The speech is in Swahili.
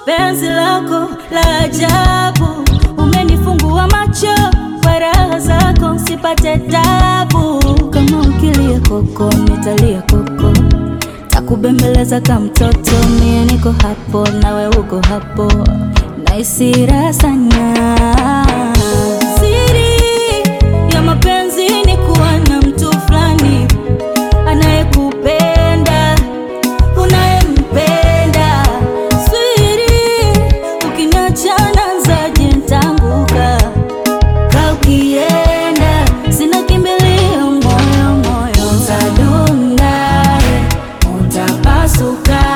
penzi lako la ajabu, umenifungua macho kwa raha zako, usipate tabu. Kama ukilia koko, nitalia koko, takubembeleza kama mtoto. Mie niko hapo, nawe uko hapo, nahisi raha sana. Siri ya mapenzi ni kuwa na mtu fulani anayekupenda unayempenda. Siri ukiniacha naanzaje nitaanguka, ka ukienda sina kimbilio, moyo moyo utadunda, utapasuka